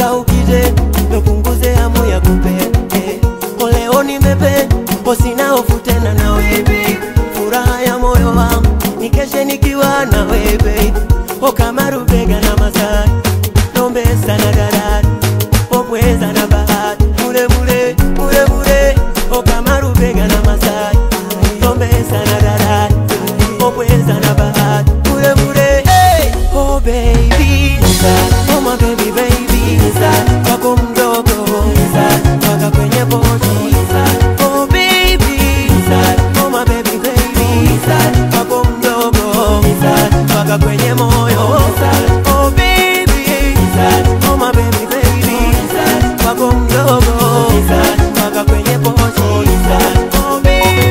ukije nipunguze hamu ya kupenda eh. Oleo nimependa sina hofu tena na wewe, furaha ya moyo wangu nikeshe nikiwa na wewe, o kama rubega na masai nombesa na darari opweza na bahari mule mule mule mule o kama rubega na masai nombesa na darari opweza na bahari mule mule hey! oh baby oh my baby baby wako mdogo waka kwenye boti oh baby oh my baby baby wako mdogo waka kwenye moyo oh baby oh my baby baby wako mdogo waka kwenye boti oh baby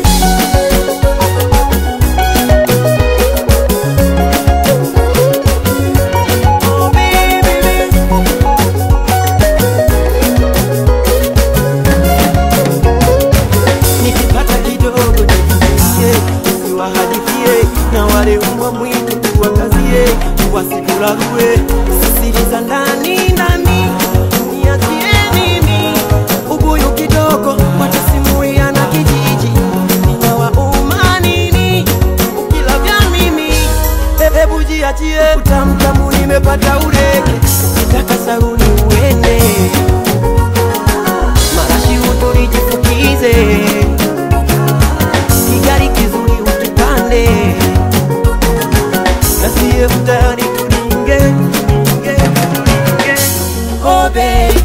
oh baby nikipata kidogo nikiie niwahadithie na wale umbwa mwitu tuwakazie wasitularue siri za ndani ndani niachie mimi ubuyu kidogo watasimulia na kijiji ninawauma nini ukila vya mimi E- hebu jiachie utamtamu nimepata ureke kitaka saruni uende marashi uturijifukize kigari kizuri ukipande nasiye utayari tulinge tulinge tulinge oh baby